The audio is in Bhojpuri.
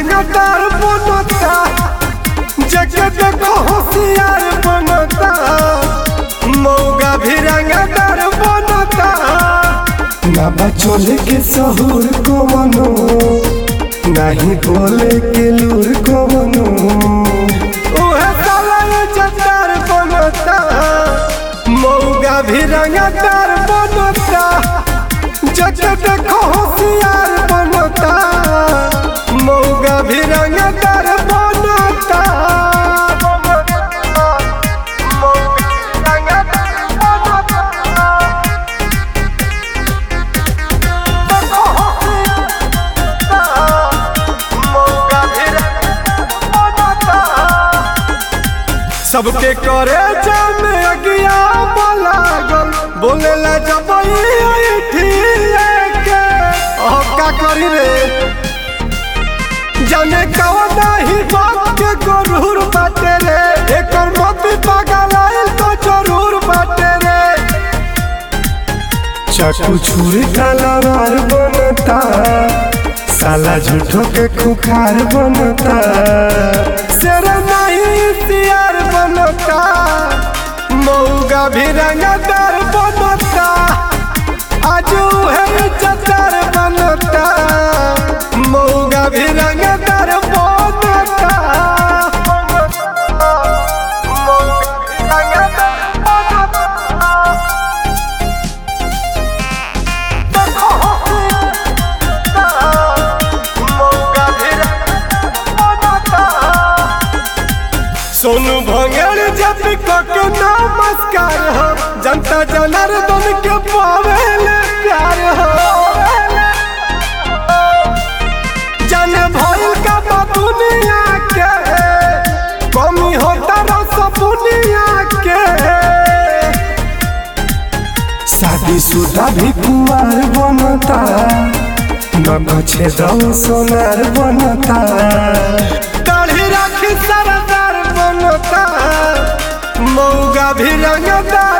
रंगदार बनता जगह देखो होशियार बनता मौगा भी रंगदार बनता ना बचोले के सहूर को मनो नहीं बोले के लूर को मनो उहे साला ये जतार बनता मौगा भी रंगदार बनता जगह देखो होशियार बनता मौगा भी रंगदार बनता मौगा रंगदार बनता सबके करे जामे अगिया लागल बोलेला जब का करी रे जाने कवना ही बात के गरूर बाटे रे एकर मोती पागल आइल तो जरूर बाटे रे चाकू छुरी तलवार बनता साला झूठो के खुखार बनता शेर नहीं सियार बनता मऊगा भी रंगदार बनता आज है चतार बनता मऊगा भी रंगदार बनता मऊगा रंगदार बनता सोनू भंगड़ जब कक नमस्कार हो जनता जनार्दन के पावेले प्यार हो जन भइल का बा दुनिया के कमी होता रस दुनिया के शादीशुदा भी कुमार बनता न छेदव सोनार बनता दाढ़ी राखी सरदार बनता मौगा भी रंगदार